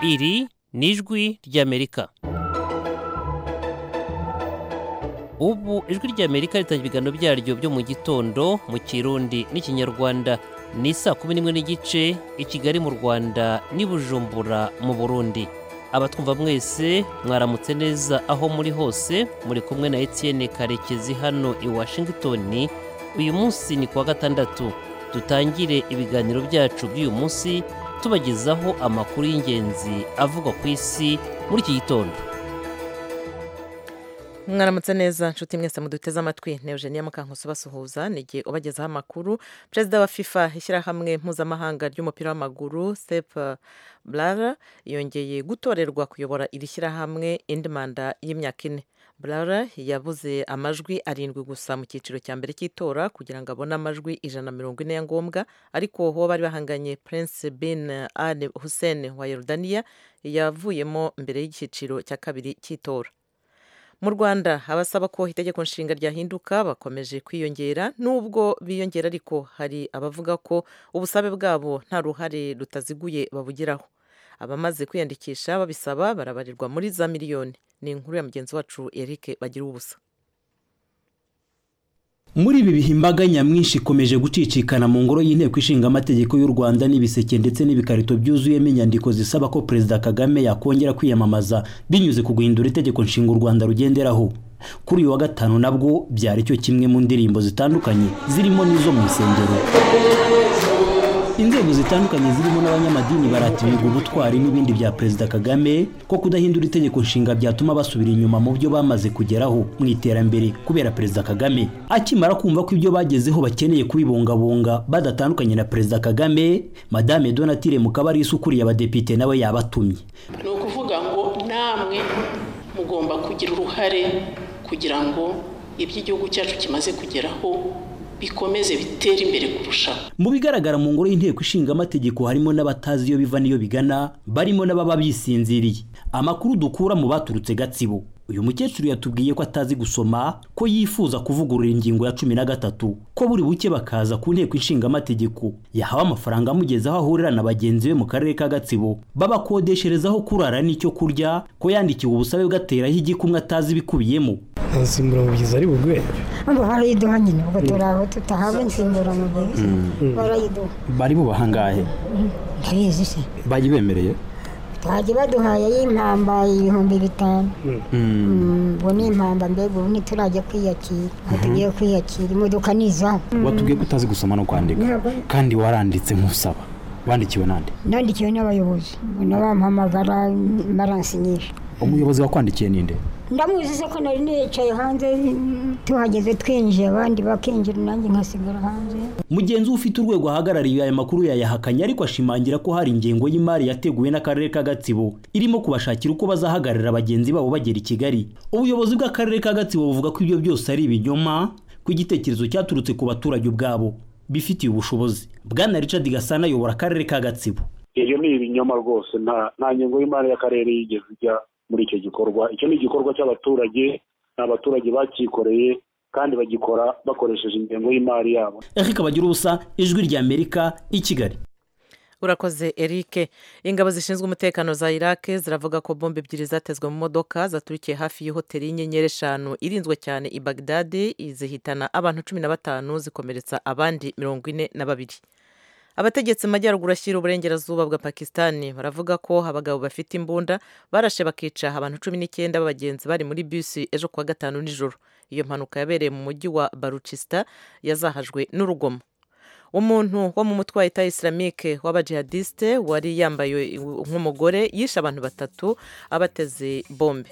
iri ni ijwi ry'amerika ubu ijwi ry'amerika ritangira ibiganiro byaryo byo mu gitondo mu kirundi n'ikinyarwanda ni saa kumi n'imwe n'igice i kigali mu rwanda n'i bujumbura mu burundi abatwumva mwese mwaramutse neza aho muri hose muri kumwe na etienne karekezi hano i washington uyu munsi ni kuwa gatandatu dutangire ibiganiro byacu by'uyu munsi tubagezaho amakuru y'ingenzi avugwa ku isi muri iki gitondo mwaramutse neza nshuti mwese muduteze amatwi ni eugenia mukankusi basuhuza ni igihe ubagezaho amakuru perezida wa fifa ishyirahamwe mpuzamahanga ry'umupira w'amaguru sep blara yongeye gutorerwa kuyobora iri shyirahamwe indi manda y'imyaka ine blara yabuze amajwi arindwi gusa mu cyiciro cya mbere cy'itora kugira ngo abone amajwi ijana na mirongo ine ya ngombwa ariko uwo bari bahanganye prince bin al hussein wa yorudaniya yavuyemo mbere y'icyiciro cya kabiri cy'itora mu rwanda abasaba ko itegeko nshinga ryahinduka bakomeje kwiyongera nubwo biyongera ariko hari abavuga ko ubusabe bwabo nta ruhare rutaziguye babugiraho abamaze kwiyandikisha babisaba barabarirwa muri za miliyoni ni inkuru ya mugenzi wacu eric bagira ubusa muri ibi bihe imbaga nyamwinshi ikomeje gucicikana mu ngoro y'inteko ishinga amategeko y'u rwanda n'ibiseke ndetse n'ibikarito byuzuyemo inyandiko zisaba ko perezida kagame yakongera kwiyamamaza binyuze ku guhindura itegeko nshinga u rwanda rugenderaho kuri uyu wa gatanu nabwo byari cyo kimwe mu ndirimbo zitandukanye zirimo n'izo mu nsengero inzego zitandukanye zirimo n'abanyamadini baratirirwa ubutwari n'ibindi bya perezida kagame ko kudahindura itegeko nshinga byatuma basubira inyuma mu byo bamaze kugeraho mu iterambere kubera perezida kagame akimara kumva ko ibyo bagezeho bakeneye kubibungabunga badatandukanye na perezida kagame madame donatire mukabarisa ukuriye abadepite nawe yabatumye ni ukuvuga ngo namwe mugomba kugira uruhare kugira ngo ibyo igihugu cyacu kimaze kugeraho bikomeze bitere imbere kurushaho mu bigaragara mu ngoro y'inteko ishinga amategeko harimo n'abatazi iyo biva n'iyo bigana barimo n'ababa bisinziriye amakuru dukura mu baturutse gatsibo uyu mukecuru yatubwiye ko atazi gusoma ko yifuza kuvugurura ingingo ya cumi na gatatu ko buri buke bakaza ku nteko ishinga amategeko yahawe amafaranga amugeza aho ahurira na bagenzi be mu karere ka gatsibo babakodesherezaho kurara n'icyo kurya ko yandikiwe ubusabe bwateraho igikumwe atazi ibikubiyemo insimburamubyizi ari bugwe hano barayiduha nyine ubwo turaho tutahabwa insimburamubyizi barayiduha bari bubahangahe ndabizi se bayibemereye twajya baduhaye y'impamba ibihumbi bitanu ubwo ni impamba mbega ubu ntiturajya kwiyakira aho tugiye kwiyakira imodoka ni izaho watubwiye ko utazi gusoma no kwandika kandi waranditse nk'usaba wandikiwe nande nandikiwe n'abayobozi n'abampamagara baransinyisha umuyobozi wakwandikiye ninde ndamuzi se ko nari nicaye hanze tuhageze twinjiye abandi bakinjira nanjye nkasigara hanze mugenzi we ufite urwego ahagarariye aya makuru yayahakanye ariko ashimangira ko hari ingengo y'imari yateguwe n'akarere ka gatsibo irimo kubashakira uko bazahagararira bagenzi babo bagera i kigali ubuyobozi bw'akarere ka gatsibo buvuga ko ibyo byose ari ibinyoma ko igitekerezo cyaturutse ku baturage ubwabo bifitiye ubushobozi bwana richard gasana ayobora akarere ka gatsibo iyo ni ibinyoma rwose nta ngengo y'imari y'akarere yigeze ijya muri icyo gikorwa icyo ni igikorwa cy'abaturage ni abaturage bacyikoreye kandi bagikora bakoresheje ingengo y'imari yabo eric bagira ubusa ijwi ry'amerika i kigali urakoze eric ingabo zishinzwe umutekano za iraq ziravuga ko bombe ebyiri zatezwe mu modoka zaturikiye hafi y'ihoteli y'inyenyeri eshanu irinzwe cyane i bagdadi zihitana abantu cumi na batanu zikomeretsa abandi mirongo ine na babiri abategetsi mu majyaruguru ashyira uburengerazuba bwa pakisitani baravuga ko abagabo bafite imbunda barashe bakica abantu cumi n'icyenda b'abagenzi bari muri bisi ejo kuwa gatanu nijoro iyo mpanuka yabereye mu mujyi wa baruchisita yazahajwe n'urugomo umuntu wo mu mutwe wa leta isilamike w'abajihadisite wari yambaye nk'umugore yishe abantu batatu abateze bombe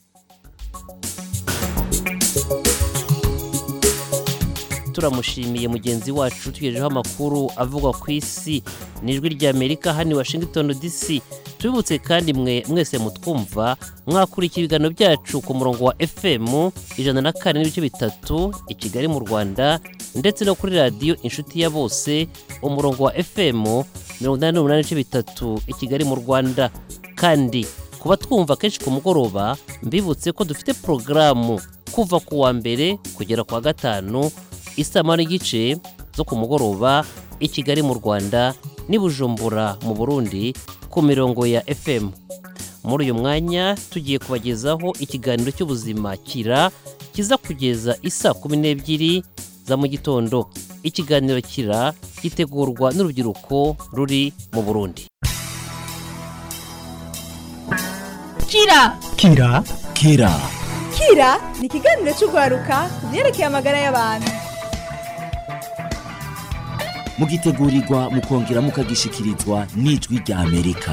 turamushimiye mugenzi wacu tugejejeho amakuru avugwa ku isi n'ijwi ry'amerika hano i washington dc tubibutse kandi mwe mwese mutwumva mwakurikira ibiganiro byacu ku murongo wa fm ijana na kane n'ibice bitatu i kigali mu rwanda ndetse no kuri radiyo inshuti ya bose umurongo wa fm mirongo inani n'umunani n'ibice bitatu i kigali mu rwanda kandi kuba twumva kenshi ku mugoroba mbibutse ko dufite porogaramu kuva ku wa mbere kugera ku wa gatanu isama n'igice zo ku mugoroba i kigali mu rwanda n'i bujumbura mu burundi ku ku mirongo ya fm muri uyu mwanya tugiye kubagezaho ikiganiro cy'ubuzima kira kiza kugeza isa kumi n'ebyiri za mu gitondo ikiganiro kira gitegurwa n'urubyiruko ruri mu burundi kira kira kira kira ni ikiganiro cy'urwaruka ku byerekeye amagara y'abantu mugitegurirwa mukongera mukagishikirizwa n'ijwi rya amerika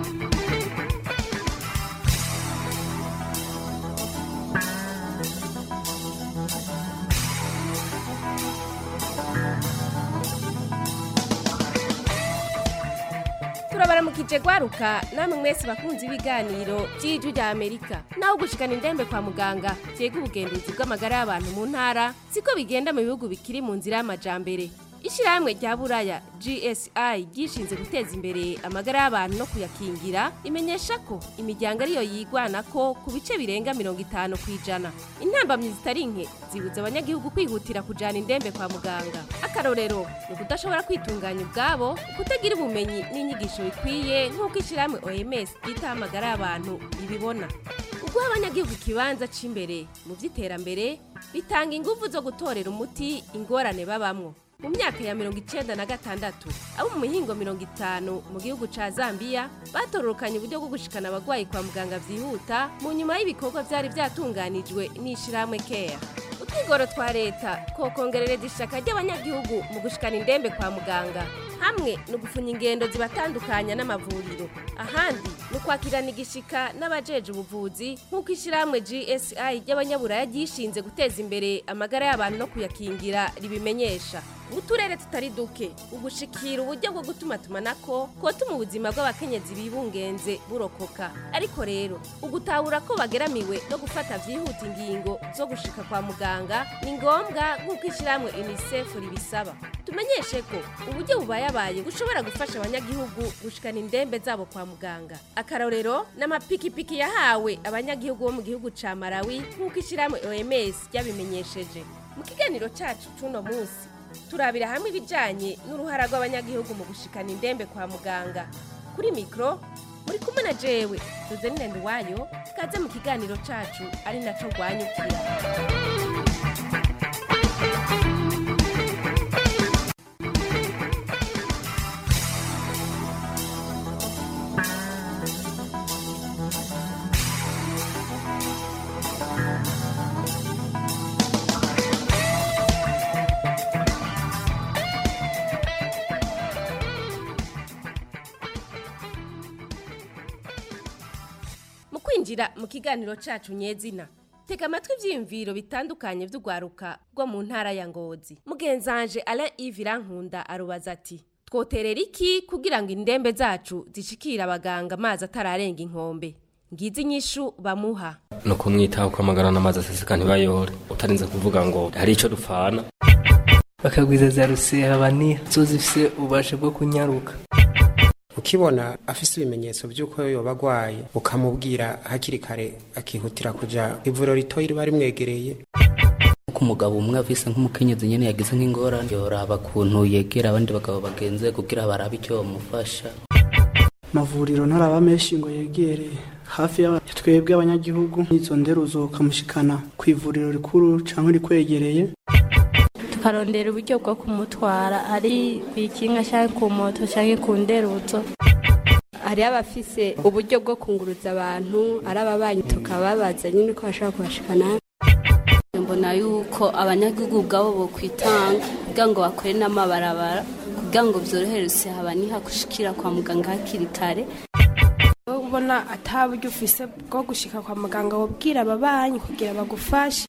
turabaramukije gwaruka namwe mwese bakunze ibiganiro by'ijwi rya amerika naho gushikana indembe kwa muganga byega ubugenduzi bw'amagara y'abantu mu ntara siko bigenda mu bihugu bikiri mu nzira y'amajambere ishyirahamwe rya buraya gsi ryishinze guteza imbere amagara y'abantu no kuyakingira imenyesha ko imiryango ariyo yigwana ko ku bice birenga mirongo itanu ku ijana intambamyi zitari nke zibuza abanyagihugu kwihutira kujyana indembe kwa muganga akarorero ni ukudashobora kwitunganya ubwabo kutagira ubumenyi n'inyigisho bikwiye nk'uko ishyirahamwe oms ryitaho amagara y'abantu ibibona uguha abanyagihugu ikibanza cy'imbere mu by'iterambere bitanga ingufu zo gutorera umuti ingorane babamwo mu myaka ya mirongo icyenda na gatandatu abo mu mihingo mirongo itanu mu gihugu ca zambia batororokanye uburyo bwo gushikana abagwayi kwa muganga vyihuta mu nyuma y'ibikorwa vyari vyatunganijwe n'ishirahamwe care utwigoro twa leta kokongerereza ishaka ry'abanyagihugu mu gushikana indembe kwa muganga hamwe ni ugufunya ingendo zibatandukanya n'amavuriro ahandi ni ukwakirana igishika n'abajeje ubuvuzi nk'uko ishyirahamwe gsi ry'abanyaburaya ryishinze guteza imbere amagara y'abantu no kuyakingira ribimenyesha mu turere tutari duke ugushikira uburyo bwo gutumatumanako kotuma ubuzima bw'abakenyezi bibungenze burokoka ariko rero ugutahura ko bageramiwe no gufata vyihuta ingingo zo gushika kwa muganga ni ngombwa nk'uko ishyirahamwe unicef ribisaba tumenyeshe ko uburyo bubayabaye bushobora gufasha abanyagihugu gushikana indembe zabo kwa muganga akarorero n'amapikipiki yahawe abanyagihugu bo mu gihugu ca malawi nk'uko ishyirahamwe oms ryabimenyesheje mu kiganiro cacu c'uno munsi turabira hamwe ibijyanye n'uruhara rw'abanyagihugu mu gushikana indembe kwa muganga kuri mikoro muri kumwe na jewe tuzenine wayo kaze mu kiganiro cyacu ari nacyo rwanyukira mu kwinjira mu kiganiro cyacu nyezina tega amatwi ibyiyumviro bitandukanye by'urwaruka rwo mu ntara ya ngozi mugenzanje ara ivi irankunda arubaza ati twoterera iki kugira ngo indembe zacu zishikire abaganga amazi atararenga inkombe ngizi inyishu bamuha ni ukumwitaho kwamagara n'amazi aseseka ntibayore utarinze kuvuga ngo hari icyo dupfana bakagwiza za rusera baniha zo zifise ububasha bwo kunyaruka ukibona afise ibimenyetso by'uko yoba agwaye ukamubwira hakiri kare akihutira kuja ivuriro ritoyi riba rimwegereye uko umugabo umwe afise nk'umukenyezi nyene yagize nk'ingorane yoraba kuntu yegera abandi bagabo bagenze kugira barabe icyo bamufasha amavuriro ntaraba menshi ngo yegereye hafi ya twebwe abanyagihugu izo nderuzo ukamushikana ku ivuriro rikuru cyangwa rikwegereye tukarondera uburyo bwo kumutwara ari ku ikinga cyangwa ku moto cyangwa ku nderuzo hari abafise uburyo bwo kunguruza abantu ari ababanyi tukababaza nyine ko bashobora kubashikana mbona yuko abanyagihugu ubwabo bokwitanga kugira ngo bakore n'amabarabara kugira ngo byorohereze habaniha gushikira kwa muganga hakiri kare ubona ataburyo ufise bwo gushika kwa muganga wabwira ababanyi kugira bagufashe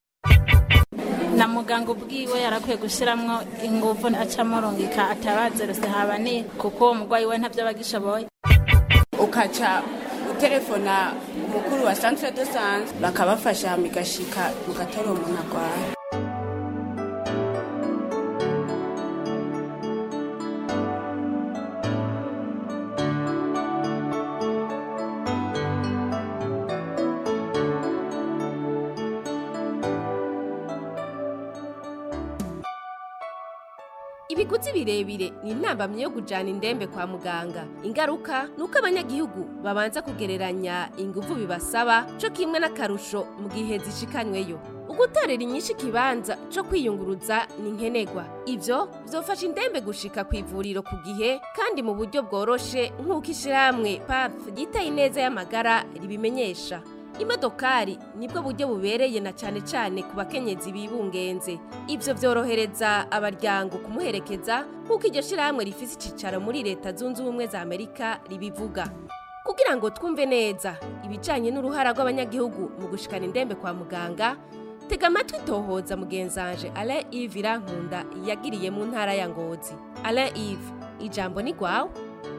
na muganga ubwiwe yarakwiye gushyiramo ingufu acamurungika atabazerose habaniye kuko uwo murwayi we ntabyo aba agishoboye ukaca utelefona umukuru wa centre de santé bakabafasha migashika mugatora umuntu arwaye ibiguzi birebire ni intambamyi yo kujyana indembe kwa muganga ingaruka ni uko abanyagihugu babanza kugereranya ingufu bibasaba cyo kimwe n'akarusho mu gihe zishikanyweyo ugutorera inyinshi ikibanza cyo kwiyunguruza ni nkenerwa ibyo byofasha indembe gushika ku ivuriro ku gihe kandi mu buryo bworoshe nk'uko ishyirahamwe paf ryitaye ineza y'amagara ribimenyesha imodokari nibwo buryo bubereye na cyane cyane ku bakenyezi bibungenze ibyo byorohereza abaryango kumuherekeza nk'uko iryo shyirahamwe rifite icyicaro muri leta zunze ubumwe za amerika ribivuga kugira ngo twumve neza ibijyanye n'uruhara rw'abanyagihugu mu gushikana indembe kwa muganga tega amatwi tohoza mugenzanje alain yves irankunda yagiriye mu ntara ya ngozi alain yves ijambo ni rwawe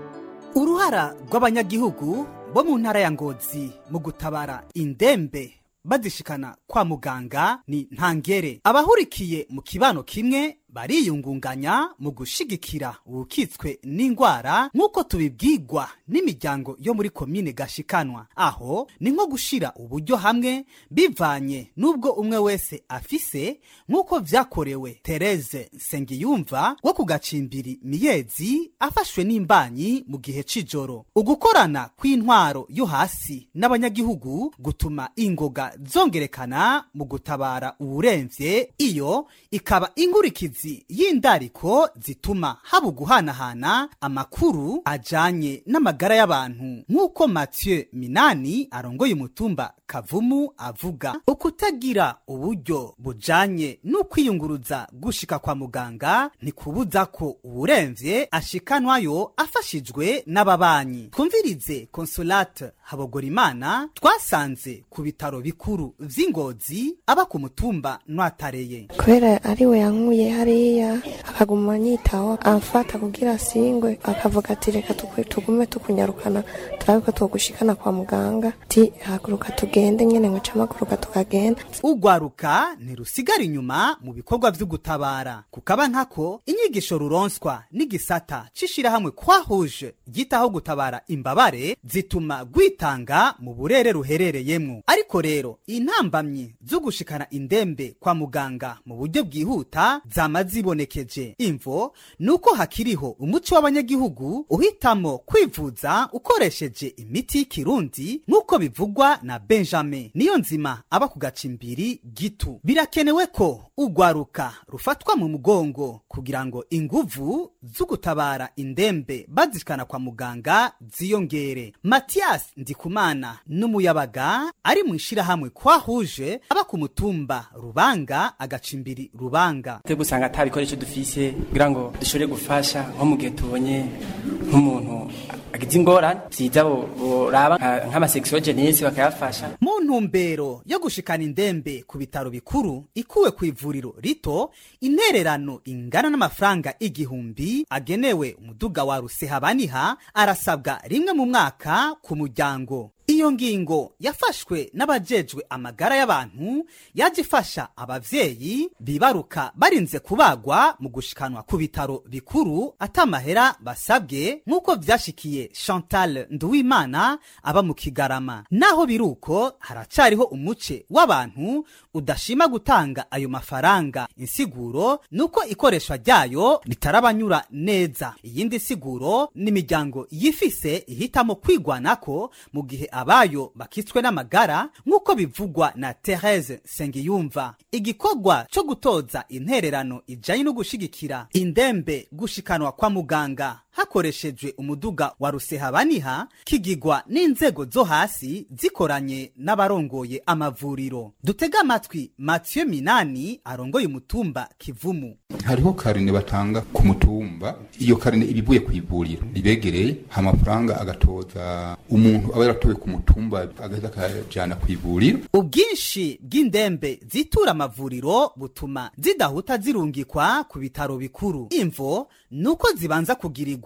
uruhara rw'abanyagihugu bo mu ntara ya ngozi mu gutabara indembe bazishikana kwa muganga ni ntangere abahurikiye mu kibano kimwe bariyungunganya mu gushigikira ubukitswe n'indwara nk'uko tubibwirwa n'imiryango yo muri komine gashikanwa aho ni nko gushira uburyo hamwe bivanye n'ubwo umwe wese afise nk'uko vyakorewe Therese Nsengiyumva wo ku gacimbiri miyezi afashwe n'imbanyi mu gihe c'ijoro ugukorana kw'intwaro yo hasi n'abanyagihugu gutuma ingoga zongerekana mu gutabara uwuremvye iyo ikaba inkurikizi y'indariko zituma haba uguhanahana amakuru ajanye n'amagara y'abantu nk'uko Mathieu Minani arongoye umutumba Kavumu avuga ukutagira uburyo bujanye n'ukwiyunguruza gushika kwa muganga ntikubuza ko uwuremvye ashikanwayo afashijwe n'ababanyi twumvirize Consolate Habogorimana twasanze ku bitaro bikuru vy'ingozi aba ku mutumba Nwatareye kubera ari we yankuye hariya akaguma anyitaho amfata kugira asingwe akavuga ati reka tukwe- tugume tukunyarukana turabe ko twogushikana kwa muganga ti haguruka tugende nyene ngo camaguruka tukagenda ugwaruka ntirusigara inyuma mu bikorwa vyo gutabara kukaba nkako inyigisho ruronswa n'igisata c'ishirahamwe kwahuje ryitaho gutabara imbabare zituma gwitanga mu burere ruherereyemwo ariko rero intambamyi zo gushikana indembe kwa muganga mu buryo bwihuta zama zibonekeje imvo nuko hakiriho umuco w'abanyagihugu uhitamo kwivuza ukoresheje imiti y'ikirundi nk'uko bivugwa na benjamin niyo nzima aba ku gacimbiri gitu birakenewe ko ugwaruka rufatwa mu mugongo kugira ngo inguvu zo gutabara indembe bazishikana kwa muganga ziyongere matiyasi ndikumana n'umuyabaga ari mu ishirahamwe kwahuje aba ku mutumba rubanga agacimbiri rubanga twebwe usanga ata bikoresho dufise kugira ngo dushobore gufasha nko mu gihe tubonye nk'umuntu agize ingorane vyiza bo- boraba nka- nk'amasekisiyogenesi bakayafasha mu ntumbero yo gushikana indembe ku bitaro bikuru ikuwe ku ivuriro rito intererano ingana n'amafaranga igihumbi agenewe umuduga wa rusehabaniha arasabwa rimwe mu mwaka ku muryango iyo ngingo yafashwe n'abajejwe amagara y'abantu yaje ifasha abavyeyi bibaruka barinze kubagwa mu gushikanwa ku bitaro bikuru atamahera basabwe nk'uko vyashikiye chantal nduwimana aba mu kigarama naho biruko haracariho umuce w'abantu udashima gutanga ayo mafaranga insiguro nuko ikoreshwa ryayo ritarabanyura neza iyindi siguro n'imiryango yifise ihitamo kwigwanako mu gihe abayo bakitswe n'amagara nk'uko bivugwa na Therese Sengiyumva igikorwa co gutoza intererano ijanye no gushigikira indembe gushikanwa kwa muganga hakoreshejwe umuduga wa rusehabaniha kigigwa n'inzego zo hasi zikoranye n'abarongoye amavuriro dutega amatwi Mathieu Minani arongoye umutumba Kivumu hariho karine batanga ku mutumba iyo karine iba ivuye ku ivuriro ribegereye amafaranga agatoza umuntu aba yaratowe ku mutumba agahita akajana ku ivuriro ubwinshi bw'indembe zitura amavuriro butuma zidahuta zirungikwa ku bitaro bikuru imvo nuko zibanza kugirirwa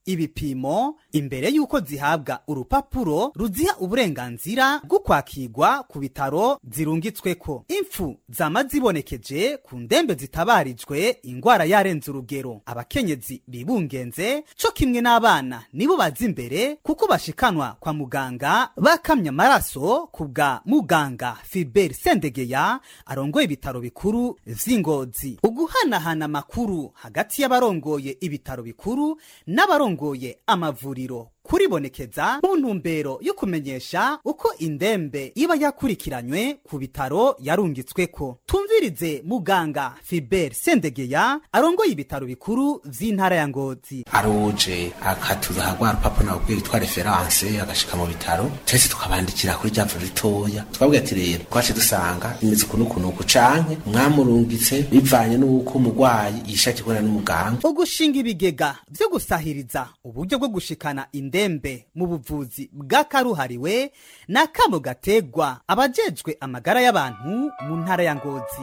ibipimo imbere y'uko zihabwa urupapuro ruziha uburenganzira bwo kwakirwa ku bitaro zirungitsweko impfu zama zibonekeje ku ndembe zitabarijwe ingwara yarenze urugero abakenyezi bibungenze co kimwe n'abana nibo baza imbere kuko bashikanwa kwa muganga bakamya amaraso ku bwa muganga Philbert Sendegeya arongoye ibitaro bikuru vy'Ingozi uguhanahana amakuru hagati y'abarongoye ibitaro bikuru n'abarongoye amavuriro kuribonekeza mu ntumbero yo kumenyesha uko indembe iba yakurikiranywe ku bitaro yarungitsweko tumvirize muganga Philbert Sendegeya arongoye ibitaro bikuru vy'intara ya Ngozi aruje akatuza rwa rupapuro nabwo rwitwa referanse agashika mu bitaro twese tukabandikira kuri rya vuriro ritoya twabwiye ati rero twace dusanga bimeze ukuntu ukuntu uku canke mwamurungitse bivanye n'uko umurwayi yishakiye kubona n'umuganga ugushinga ibigega vyo gusahiriza uburyo bwo gushikana indembe mu buvuzi bw'akaruhariwe n'akamo gategwa abajejwe amagara y'abantu mu ntara ya Ngozi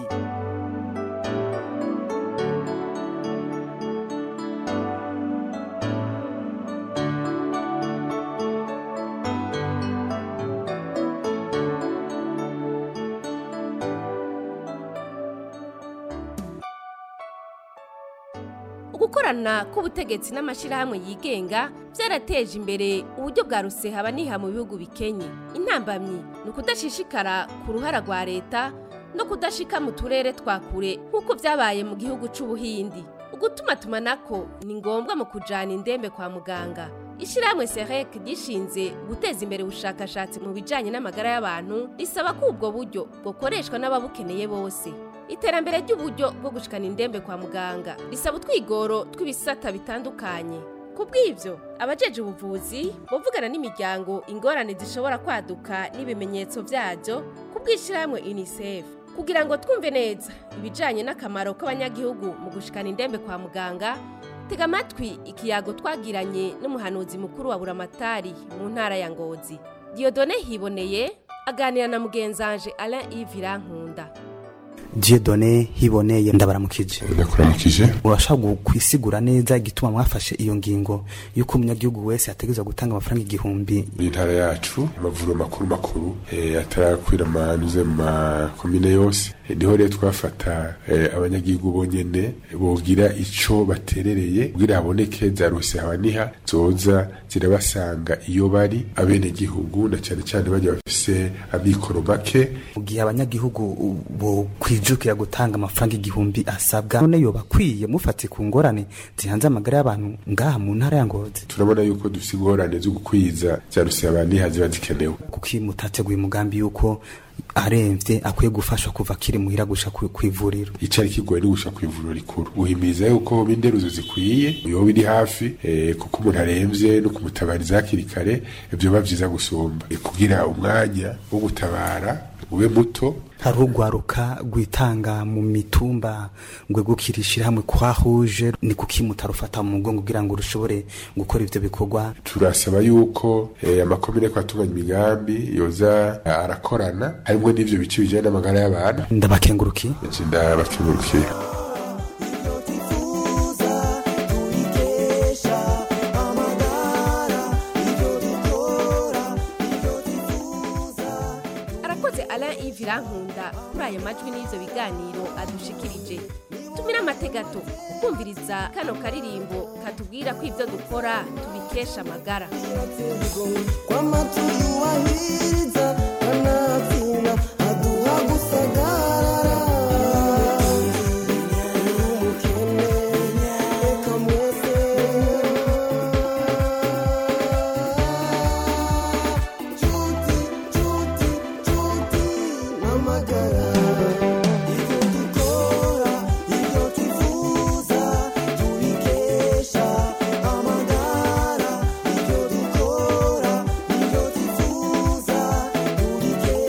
ugukorana k'ubutegetsi n'amashyirahamwe yigenga byarateje imbere uburyo bwa rusehaba niha mu bihugu bikenye intambamyi ni ukudashishikara ku ruhara rwa leta no kudashika mu turere twa kure nk'uko byabaye mu gihugu c'ubuhindi ugutuma tumanako ni ngombwa mu kujana indembe kwa muganga ishyirahamwe serek gishinze guteza imbere ubushakashatsi mu bijanye n'amagara y'abantu risaba ko ubwo buryo bukoreshwa n'ababukeneye bose iterambere ry'uburyo bwo gushikana indembe kwa muganga risaba utwigoro tw'ibisata bitandukanye ku bw'ibyo abajeje ubuvuzi bavugana n'imiryango ingorane zishobora kwaduka n'ibimenyetso byabyo ku bw'ishyirahamwe unicef kugira ngo twumve neza ibijyanye n'akamaro k'abanyagihugu mu gushikana indembe kwa muganga tega amatwi ikiyago twagiranye n'umuhanuzi mukuru wa buramatari mu ntara ya ngozi diyodone hiboneye aganira na mugenzanje alain yves irankunda Dieudonne hiboneye ndabaramukije ndakuramukije urashaka kwisigura neza igituma mwafashe iyo ngingo yuko umunyagihugu wese ategerezwa gutanga amafaranga igihumbi mu ntara yacu amavuriro makuru makuru eh, atarakwira amanuze mu makomine yose Eh, niho rero twafata eh, abanyagihugu bonyene bogira ico baterereye kugira haboneke za rusehaniha zoza zirabasanga iyo bari abenegihugu na cyane cyane bajya bafise amikoro make mu gihe abanyagihugu bo kwijukira gutanga amafaranga igihumbi asabwa none yoba akwiye mufate ku ngorane zihanze amagara y'abantu ngaha mu ntara ya ngozi turabona yuko dufise ingorane zo gukwiza za rusehaniha ziba zikenewe kuko iyo mutateguye umugambi yuko aremvye akwiye gufashwa kuva akiri muhira gusha ku ku ivuriro icari kigoye ni gusha ku ivuriro rikuru guhimiriza yuko hoba inderuzo zikwiye yoba iri hafi eh, kuko umuntu aremvye no kumutabariza hakiri kare vyoba vyiza gusumba Eh, kugira umwanya wo gutabara ube muto hari urwaruka rwitanga mu mitumba ngo gukirishira hamwe kwa huje ni kuki mutarufata mu mugongo kugira ngo rushobore gukora ivyo bikorwa turasaba yuko eh, amakomine ko atunganya imigambi yoza eh, arakorana harimwo n'ivyo bice bijanye n'amagara y'abantu ndabakengurukiye ndabakengurukiye arakoze alain yves irankunda kuri aya majwi n'ibyo biganiro adushikirije tumira amategato kumviriza kano karirimbo katubwira ko ibyo dukora tubikesha amagara Amagara, ibyo dukora, ibyo twifuza, tubikesha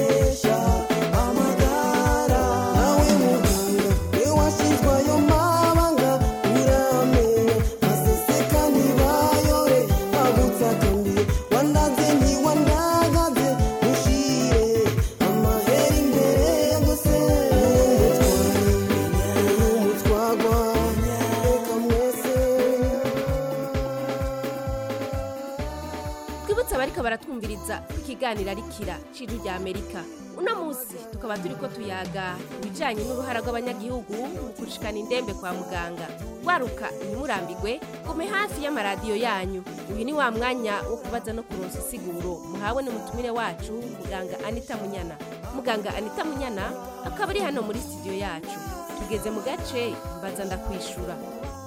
abariko baratwumviriza ikiganiro arikira c'ijwi rya amerika uno munsi tukaba turiko tuyaga ibijanye n'uruhara rw'abanyagihugu mu gushikana indembe kwa muganga waruka ntimurambigwe gume hafi y'amaradiyo yanyu uyu ni wa mwanya wo kubaza no kuronsa isiguro muhawe n'umutumire wacu muganga anita munyana muganga anita munyana akaba ari hano muri studio yacu tugeze mu gace mbaza ndakwishura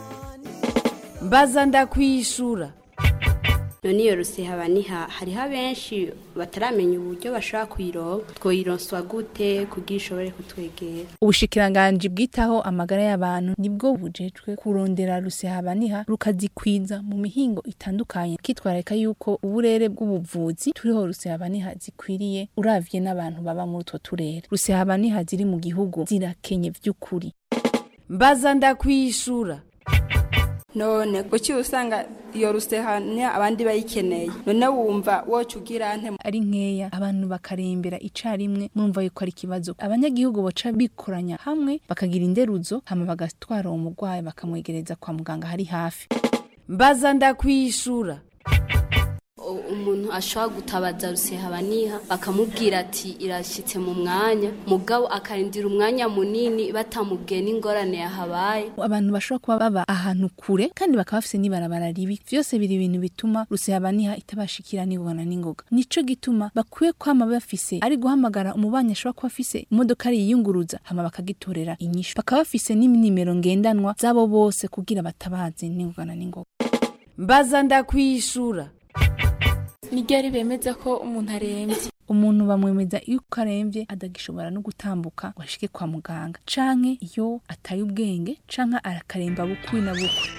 mbaza ndakwishura none iyo rusehabaniha hariho abenshi bataramenya uburyo bashobora kuyironka twoyironswa gute kugira ishobore kutwegera ubushikiranganji bwitaho amagara y'abantu nibwo bujejwe kurondera rusehabaniha rukazikwiza mu mihingo itandukanye kitwareka yuko uburere bw'ubuvuzi turiho rusehabaniha zikwiriye uravye n'abantu baba muri utwo turere rusehabaniha ziri mu gihugu zirakenye vy'ukuri mbaza ndakwishura none kuki usanga iyo rusehanya abandi bayikeneye none wumva woca ugira nte ari nkeya abantu bakarembera icarimwe mwumva yuko ari ikibazo abanyagihugu boca bikoranya hamwe bakagira inderuzo hama bagatwara uwo murwayi bakamwegereza kwa muganga hari hafi mbaza ndakwishura U- umuntu ashobora gutabaza rusehabaniha bakamubwira ati irashyitse mu mwanya mugabo akarindira umwanya munini batamubwiye n'ingorane yahabaye abantu bashobora kuba baba ahantu kure kandi bakaba bafise n'ibarabara ribi vyose biri ibintu bituma rusehabaniha itabashikira n'ingona n'ingoga nico gituma bakwiye kwama bafise ari guhamagara umubanyi ashobora kuba afise imodoka ari yiyunguruza hama bakagitorera inyishu bakaba bafise n'inimero ngendanwa z'abo bose kugira batabaze n'ingona n'ingoga mbaza ndakwishura ni ryari bemeza ko umuntu arembye umuntu bamwemeza yuko aremvye adagishobora no gutambuka ngo ashike kwa muganga canke iyo ataye ubwenge canke arakaremba bukwi na bukwi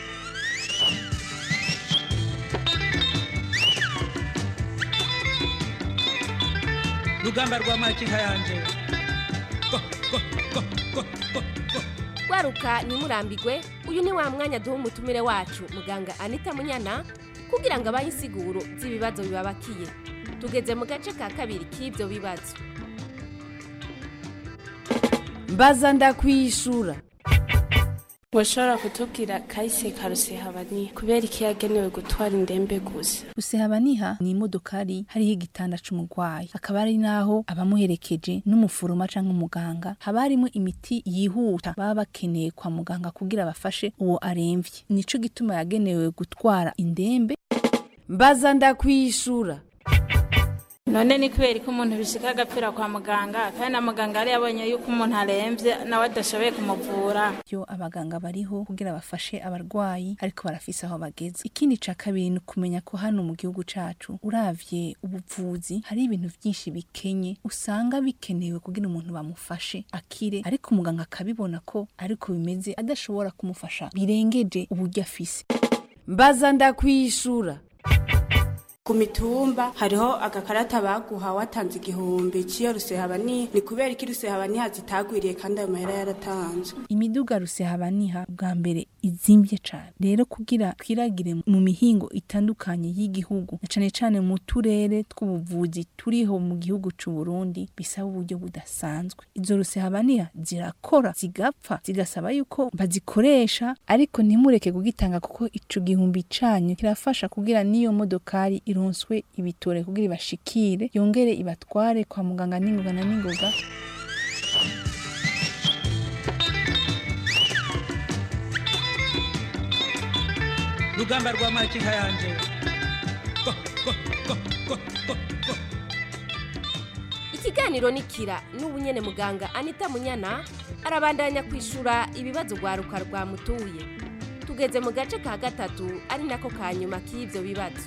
rugamba rwa makinka yanje waruka ntimurambigwe uyu ni wa mwanya duha umutumire wacu muganga anita munyana kugira ngo abahe insiguro z'ibibazo bibabakiye tugeze mu gace ka kabiri k'ibyo bibazo mbaza ndakwishura washobora kutubwira kahise ka rusehabaniha kubera iki yagenewe gutwara indembe gusa rusehabaniha ni imodokari hariho igitanda c'umurwayi akaba ari naho abamuherekeje n'umufuruma canke umuganga haba harimo imiti yihuta baba bakeneye kwa muganga kugira bafashe uwo aremvye nico gituma yagenewe gutwara indembe mbaza ndakwishura none ni kubera ko umuntu bishika agapfira kwa muganga kandi na muganga yari yabonye yuko umuntu arembye nawe adashoboye kumuvura yo abaganga bariho kugira bafashe abarwayi ariko barafise aho bageze ikindi ca kabiri ni ukumenya ko hano mu gihugu cacu uravye ubuvuzi hari ibintu vyinshi bikenye usanga bikenewe kugira umuntu bamufashe akire ariko umuganga akabibona ko ariko bimeze adashobora kumufasha birengeje uburyo afise mbaza ndakwishura ku mitumba hariho agakarata baguha watanze igihumbi cy'iyo rusehabaniha ni kubera iki rusehabaniha zitagwiriye kandi ayo mahera yaratanzwe imiduga rusehabaniha bwa mbere izimvye cane rero kugira twiragire mu mihingo itandukanye y'igihugu na cane cane mu turere tw'ubuvuzi turiho mu gihugu c'u Burundi bisaba uburyo budasanzwe izo rusehabaniha zirakora zigapfa zigasaba yuko bazikoresha ariko ntimureke kugitanga kuko ico gihumbi canyu kirafasha kugira n'iyo modokari ironswe ibitore kugira ibashikire yongere ibatware kwa muganga n'ingoga na n'ingoga rugamba rwa makinka yanje ikiganiro ni kira n'ubu nyene muganga anita munyana arabandanya kwishura ibibazo rwaruka rwamutuye tugeze mu gace ka gatatu ari nako ka nyuma k'ivyo bibazo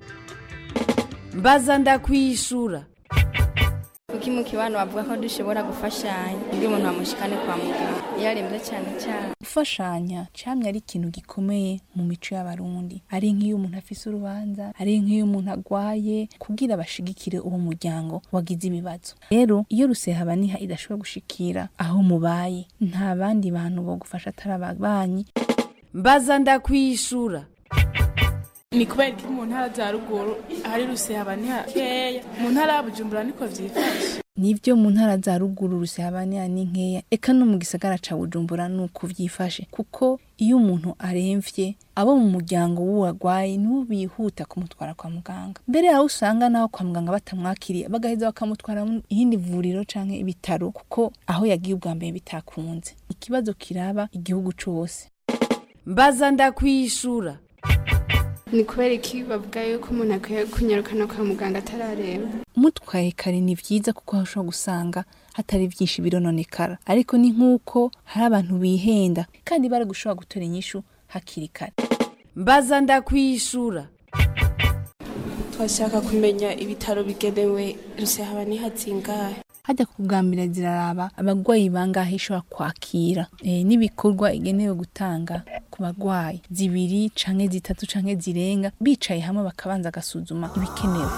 mbaza ndakwishura kuki mu kibano bavuga ko dushobora gufashanya iyo umuntu bamushikane kwa muganga iyo arembye cyane cyane gufashanya camye ari ikintu gikomeye mu mico y'abarundi ari nk'iyo umuntu afise urubanza ari nk'iyo umuntu agwaye kugira bashigikire uwo muryango wagize ibibazo rero iyo rusehabaniha idashobora gushikira aho mubaye nta bandi bantu bogufasha atari ababanyi mbaza ndakwishura ni kubera ko mu ntara za ruguru hari rusehabaniha keya mu ntara ya bujumbura niko vyifashe nivyo mu ntara za ruguru rusehabaniya ni nkeya eka no mu gisagara ca bujumbura nuko vyifashe kuko iyo umuntu aremvye abo mu muryango w'uwagwaye nibo bihuta kumutwara kwa muganga mbere aho usanga naho kwa muganga batamwakiriye bagaheza bakamutwara mu ihindi vuriro canke ibitaro kuko aho yagiye ubwa mbere bitakunze ikibazo kiraba igihugu cose mbaza ndakwishura ni kubera iki bavuga yuko umuntu akwiye kunyarukana kwa muganga atararemba mutwaye kare ni vyiza kuko aho ushobora gusanga hatari vyinshi birononekara ariko ni nk'uko hari abantu bihenda kandi bari gushobora gutora inyishu hakiri kare mbaza ndakwishura twashaka kumenya ibitaro bigenewe rusehabaniha zingahe hajya kubwambira ziraraba abagwayi bangahe ishobora kwakira e, n'ibikorwa igenewe gutanga ku bagwayi zibiri canke zitatu canke zirenga bicaye hamwe bakabanza agasuzuma ibikenewe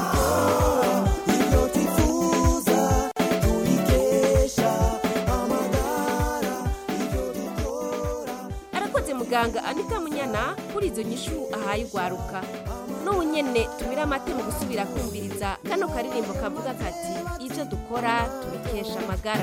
arakoze muganga anita munyana kuri izo nyishu ahaye ugwaruka n'ubu nyene tumira amate mu gusubira kumviriza kano karirimbo kavuga kati ivyo dukora tubikesha amagara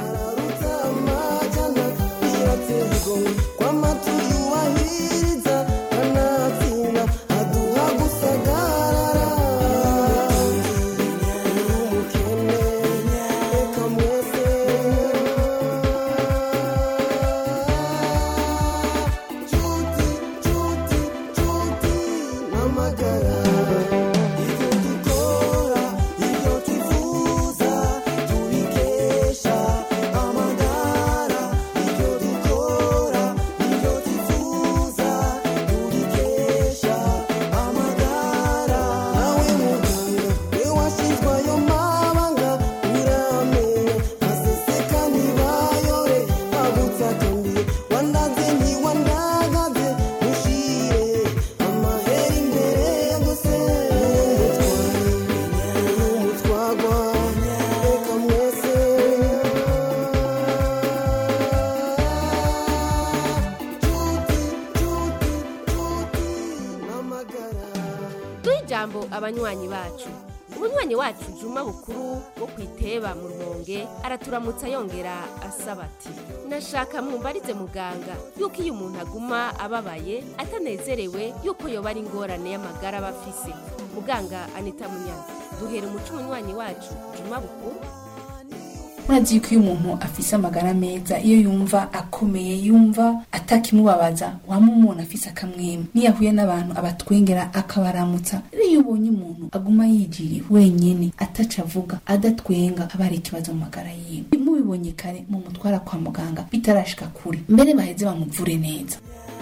duhe ijambo abanywanyi bacu umunywanyi wacu juma bukuru wo kwiteba mu rumonge araturamutsa yongera asaba ati nashaka mumbarize muganga yuko iyo umuntu aguma ababaye atanezerewe yuko yoba ari ingorane y'amagara aba afise muganga anita munyana duhera umuco umunywanyi wacu juma bukuru murazi yuko iyo umuntu afise amagara meza iyo yumva akomeye yumva atakimubabaza wama umuntu afise akamwema niyo ahuye n'abantu abatwengera akabaramutsa rero iyo ubonye umuntu aguma yijiriye wenyene ataca avuga adatwenga haba hari ikibazo mu magara yiwe mubibonye kare mu mutwara kwa muganga bitarashika kure mbere baheze bamuvure neza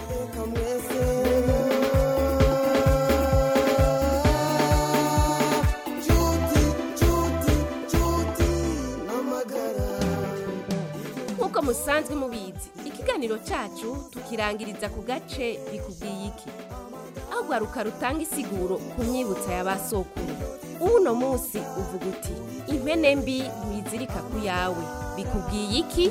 nk'uko musanzwe mubizi ikiganiro cacu tukirangiriza ku gace bikubwiye iki aho gwaruka rutanga isiguro ku myibutsa ya ba sokuru uno munsi uvuga uti impene mbi ntizirika ku yawe bikubwiye iki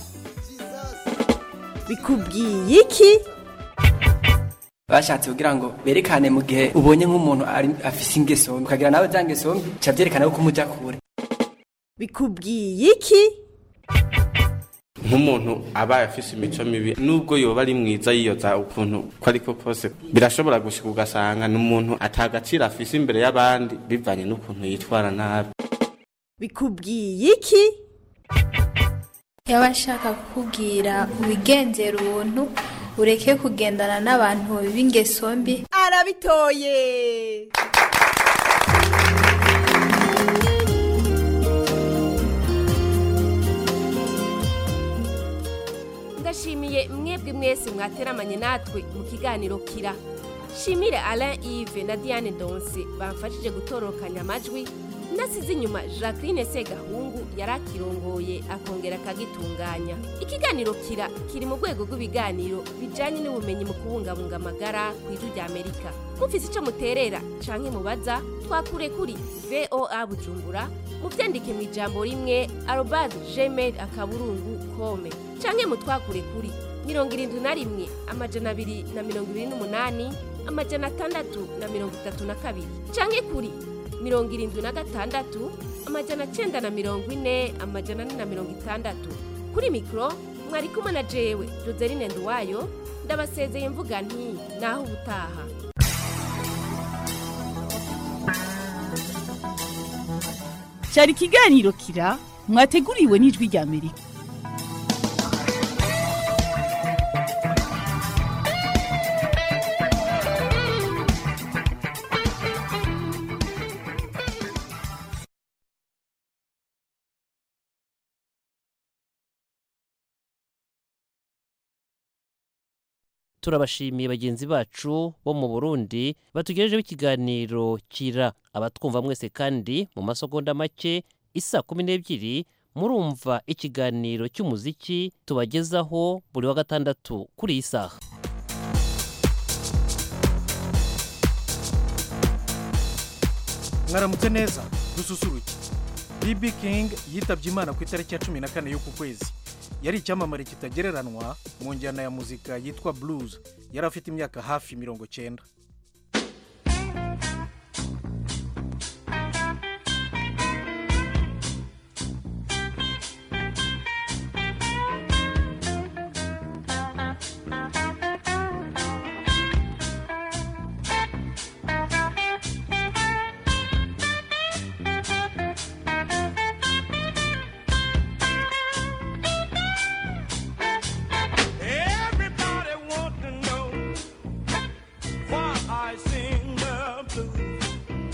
bikubwiye iki bashatse kugira ngo berekane mu gihe ubonye nk'umuntu ari afise ingeso mbi ukagira nawe za ngeso mbi ca vyerekana ko umuja kure bikubwiye iki nk'umuntu abaye afise imico mibi nubwo yoba ari mwiza yiyoza ukuntu ko ariko kose birashobora gushika ugasanga ni umuntu atagaciro afise imbere y'abandi bivanye n'ukuntu yitwara nabi bikubwiye iki yaba ashaka kukubwira wigenzera ubuntu ureke kugendana n'abantu b'ingeso mbi arabitoye ndashimiye mwebwe mwese mwateramanye natwe mu kiganiro kira shimire alain ive na diane donse bamfashije gutorokanya amajwi nasize inyuma jacqueline segahungu yari akirongoye akongera akagitunganya ikiganiro kira kiri mu rwego rw'ibiganiro bijyanye n'ubumenyi mu kubungabunga amagara ku ijwi rya amerika mufise icyo muterera canke mubaza twakure kuri voa bujumbura muvyandike mu ijambo rimwe arobase gmail akaburungu kome canke mutwakure kuri mirongo irindwi na rimwe amajana abiri na mirongo ibiri n'umunani amajana atandatu na mirongo itatu na kabiri canke kuri mirongo irindwi na gatandatu amajana cyenda na mirongo ine amajana ane na mirongo itandatu kuri mikoro mwari kumwe na jewe joseline nduwayo ndabasezeye mvuga nti naho ubutaha cyari ikiganiro kira mwateguriwe n'ijwi rya amerika turabashimiye bagenzi bacu bo mu burundi batugejejeho ikiganiro kira abatwumva mwese kandi mu masegonda make isa kumi n'ebyiri murumva ikiganiro cy'umuziki tubagezaho buri wa gatandatu kuri iyi saha mwaramutse neza dususuruke bb king yitabye imana ku itariki ya cumi na kane y'uku kwezi yari icyamamare kitagereranwa mu njyana ya muzika yitwa blues yari afite imyaka hafi mirongo cyenda Everybody want to know why I sing the blues.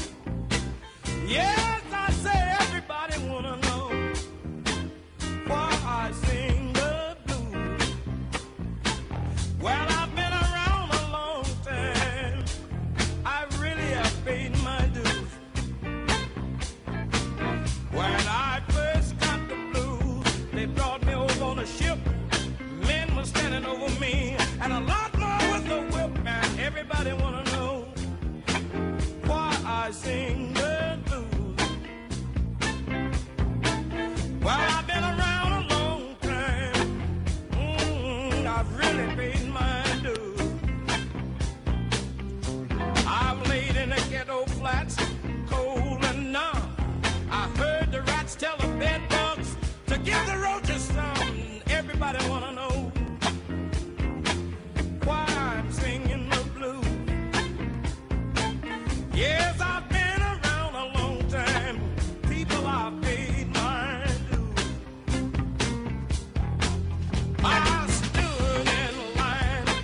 Yes, I say everybody want to know why I sing the blues. Well, I've been around a long time. I really have paid my dues. When I first got the blues, they brought me over on a ship. Men were standing over me, and a lot more with the whip. And everybody wanna know why I sing the blues. Well, I've been around a long time. Mm, I've really paid my dues. I've laid in the ghetto flats, cold and numb. I heard the rats tell the bed bugs to give the roaches some. Everybody wanna know why I'm singing the blues. Yes, I've been around a long time. People, I've paid my dues. I stood in line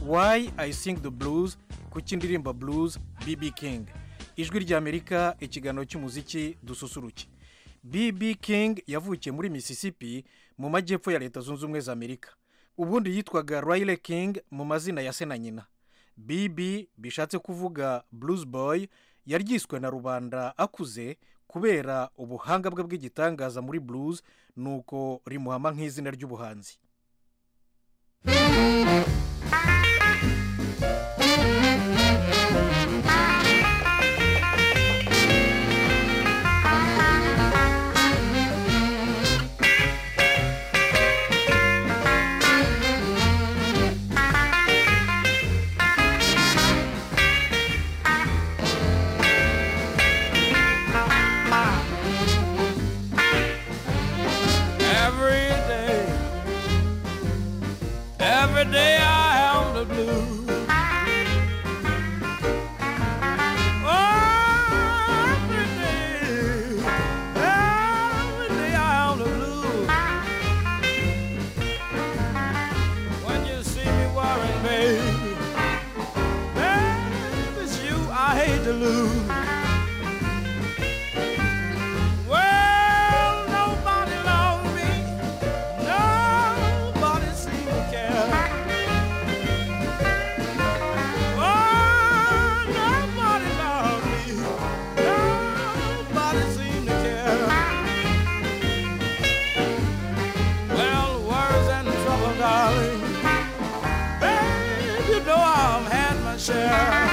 why i sing the blues kuki indirimba blues bb king ijwi ry'amerika ikiganiro cy'umuziki dususuruke bb king yavukiye muri mississippi mu majyepfo ya leta zunze ubumwe za amerika ubundi yitwaga riley king mu mazina ya se na nyina bb bishatse kuvuga blues boy yaryiswe na rubanda akuze kubera ubuhanga bwe bw'igitangaza muri blues nuko rimuhama nk'izina ry'ubuhanzi Every day, every day I have the blues. Oh, every day, every day I have the blues. When you see me worrying, baby, baby, it's you I hate to lose. Well, nobody loves me. Nobody seems to care. Oh, nobody loves me. Nobody seems to care. Well, worries and trouble, darling. Babe, you know I've had my share.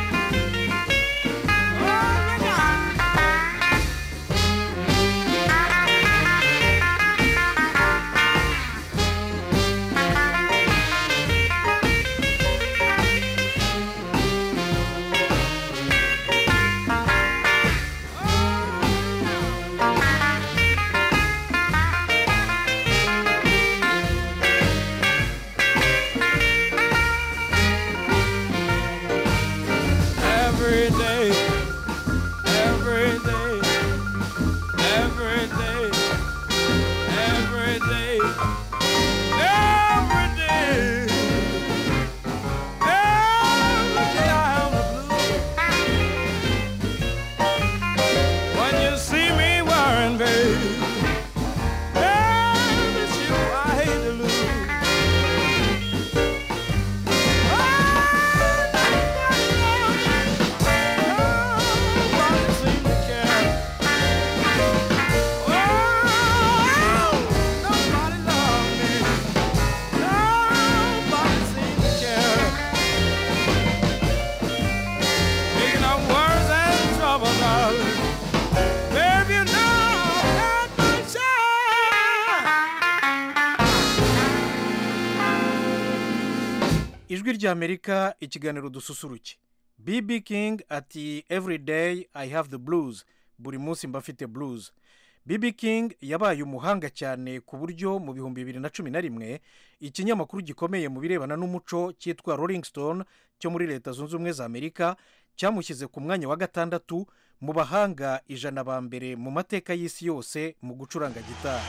every day, every day, every day, every day, every day. Every day I have the blues. When you see me worrying, babe, babe, it's you I hate to lose. Speaking of worries and trouble, darling, babe, you know I've had my ijwi ry'amerika ikiganiro dususuruke bb king ati every day i have the blues buri munsi mba mfite blues bb king yabaye umuhanga cyane ku buryo mu bihumbi bibiri na cumi na rimwe ikinyamakuru gikomeye mu birebana n'umuco cyitwa rolling stone cyo muri leta zunze ubumwe za amerika cyamushyize ku mwanya wa gatandatu mu bahanga ijana ba mbere mu mateka y'isi yose mu gucuranga gitari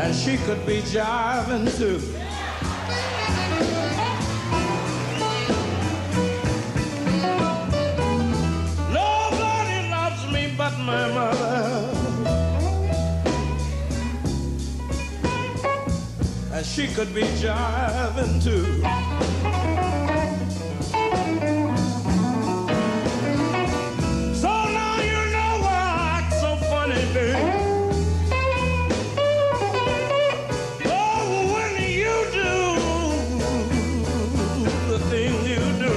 and she could be jiving too. Nobody loves me but my mother. And she could be jiving too. So now you know why I act so funny, babe. Oh, when you do the things you do.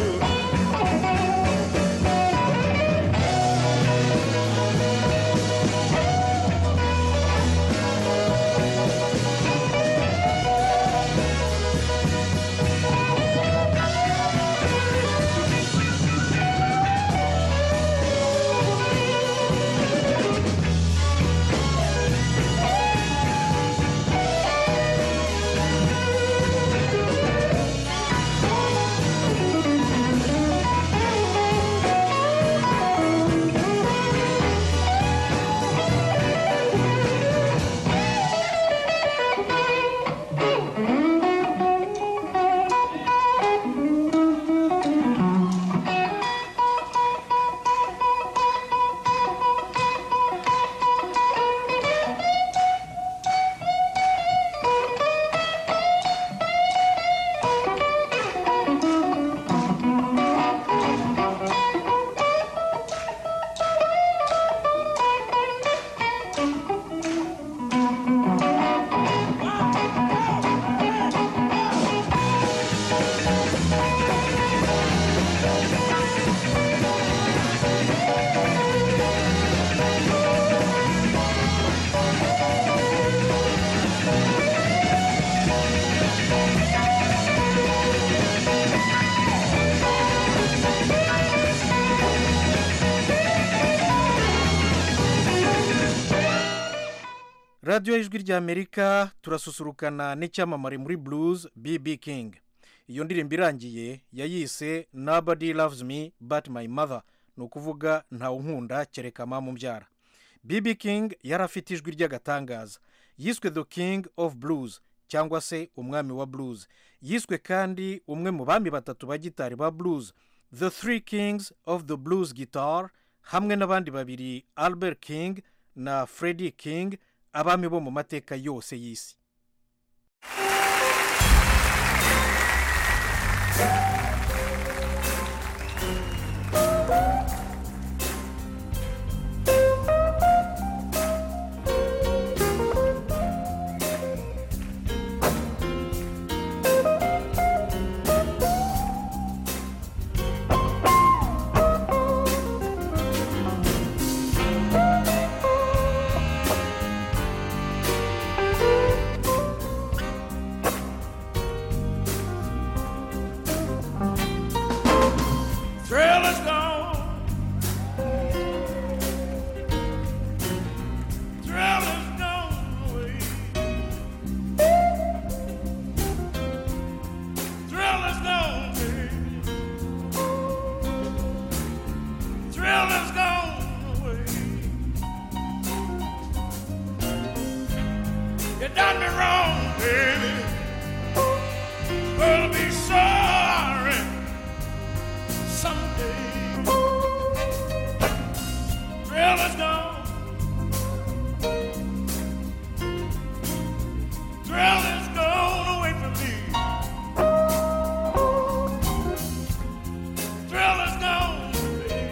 radiyo y'ijwi ry'amerika turasusurukana n'icyamamare muri blues bb king iyo ndirimbo irangiye yayise nobody loves me but my mother ni ukuvuga ntawunkunda kereka mama umbyara bb king yari afite ijwi ry'agatangaza yiswe the king of blues cyangwa se umwami wa blues yiswe kandi umwe mu bami batatu ba gitari ba blues the three kings of the blues guitar hamwe n'abandi babiri albert king na freddie king abami bo mu mateka yose y'isi Thrill is gone. Thrill is gone away. Thrill is gone, baby. Thrill is gone away. You done me wrong, baby. Gonna be sorry someday. Thrill is gone. Thrill is gone away from me. Thrill is gone, baby.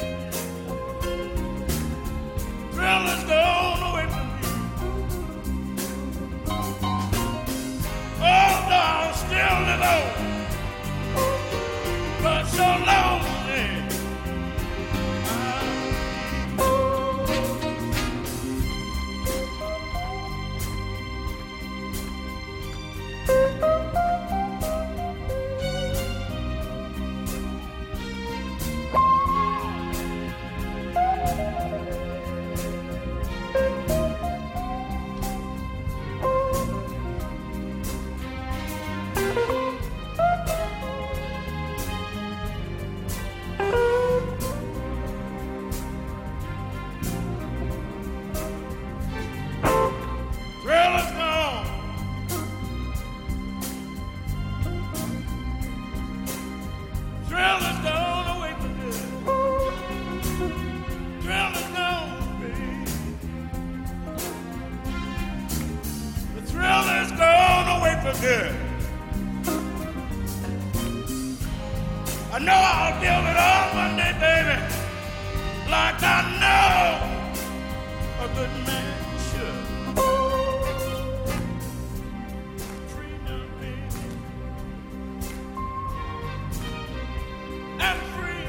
Thrill is gone away from me. Oh, no, I'm still live on but so lonely. good. I know I'll build it all one day, baby, like I know a good man should. I'm free.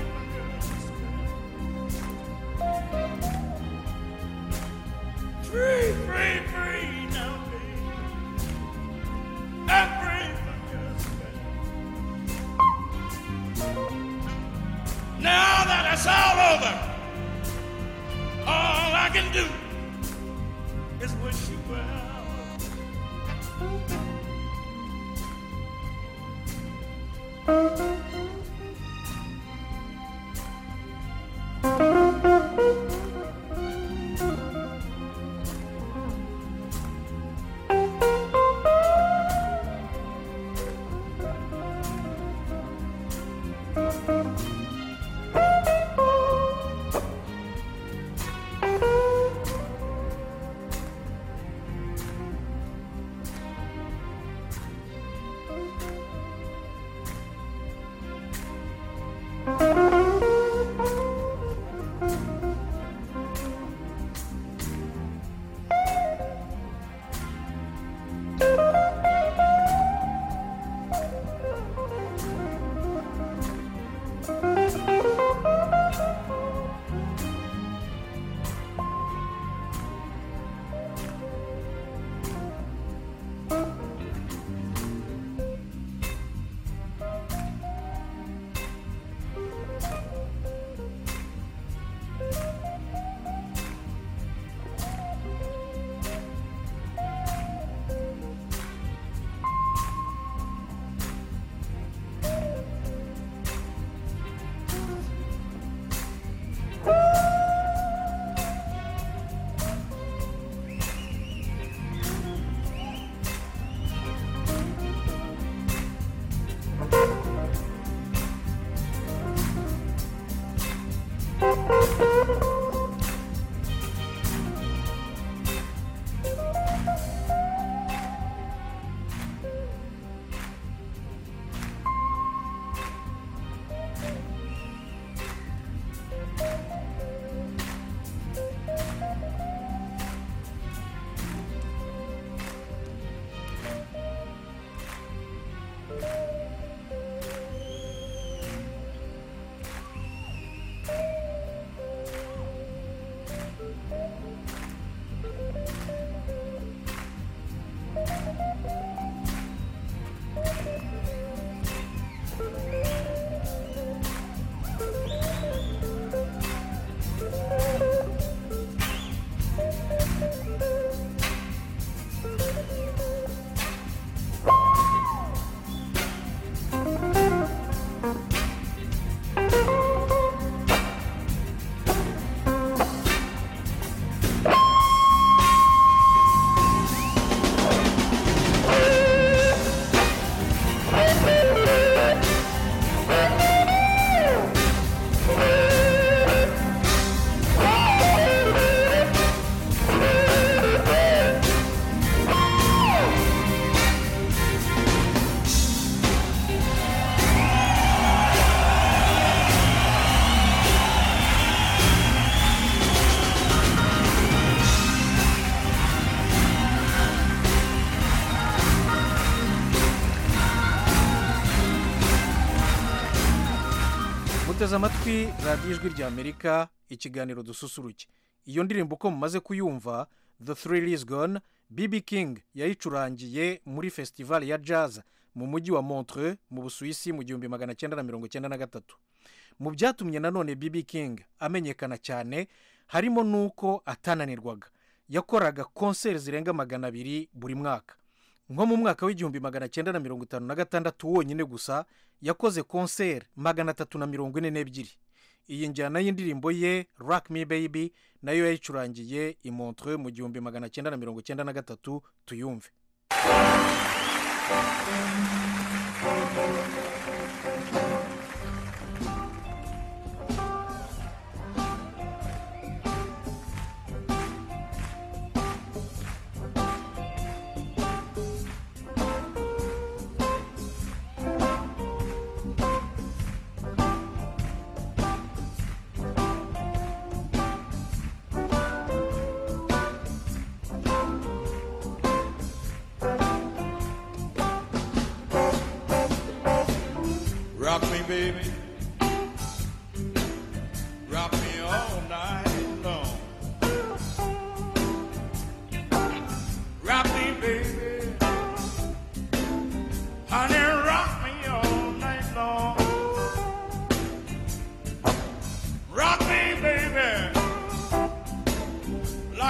Free, free, free now, baby. I'm free from your spell. Now that it's all over, all I can do is wish you well. muteze amatwi radiyo ijwi rya amerika ikiganiro dususuruke iyo ndirimbo uko mumaze kuyumva the thrill is gone bb king yayicurangiye muri fesitivali ya jazz mu mujyi wa montreux mu busuwisi mu gihumbi magana cyenda na mirongo cyenda na gatatu mu byatumye nanone bb king amenyekana cyane harimo n'uko atananirwaga yakoraga konseri zirenga magana abiri buri mwaka nko mu mwaka w'igihumbi magana cyenda na mirongo itanu na gatandatu wonyine gusa yakoze konseri magana atatu na mirongo ine n'ebyiri iyi njyana y'indirimbo ye rock me baby nayo yayicurangiye i montreux mu gihumbi magana cyenda na mirongo cyenda na gatatu tuyumve Thank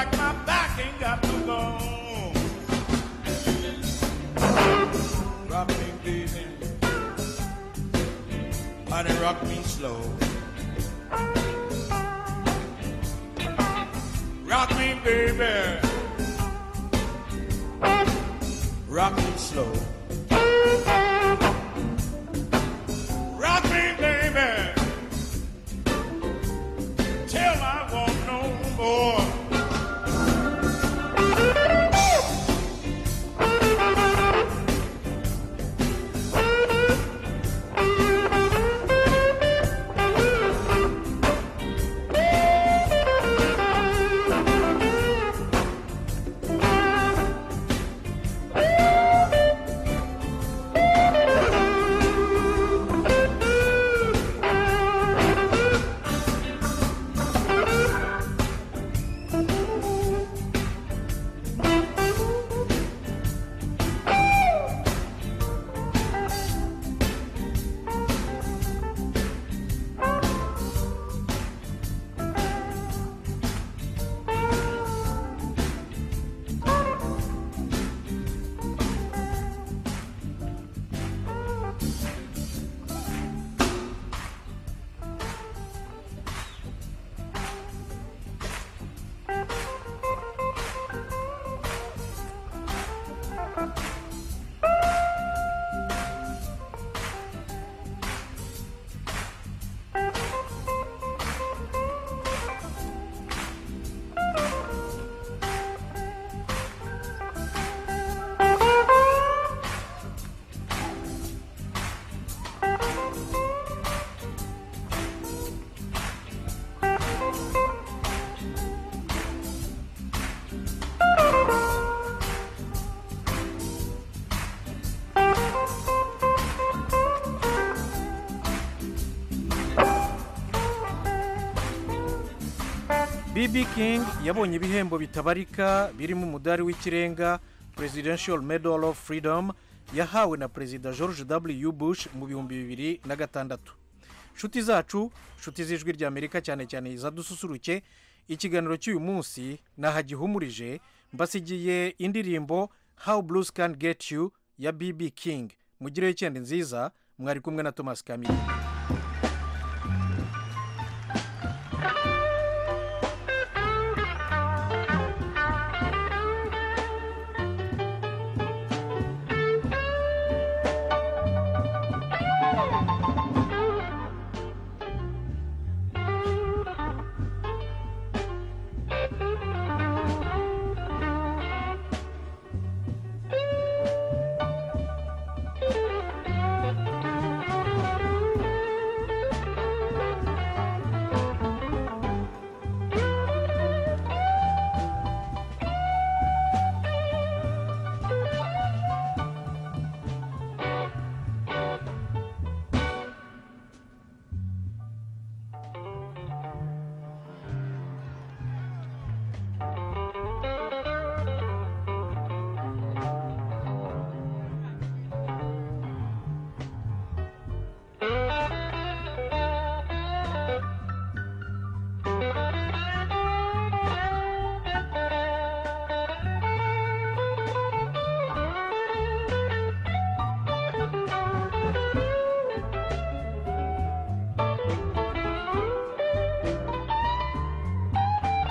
like my back ain't got no bone. Rock me, baby. Honey, rock me slow. Rock me, baby. Rock me slow. Rock me, baby. Till I want no more. BB King yabonye ibihembo bitabarika birimo umudari w'ikirenga Presidential Medal of Freedom yahawe na Perezida George W. Bush mu bihumbi bibiri na gatandatu nshuti zacu nshuti z'ijwi ry'amerika cyane cyane izadususuruke ikiganiro cy'uyu munsi nahagihumurije mbasigiye indirimbo how blues can get you ya BB King mugireho icyenda nziza mwari kumwe na Thomas Kamiri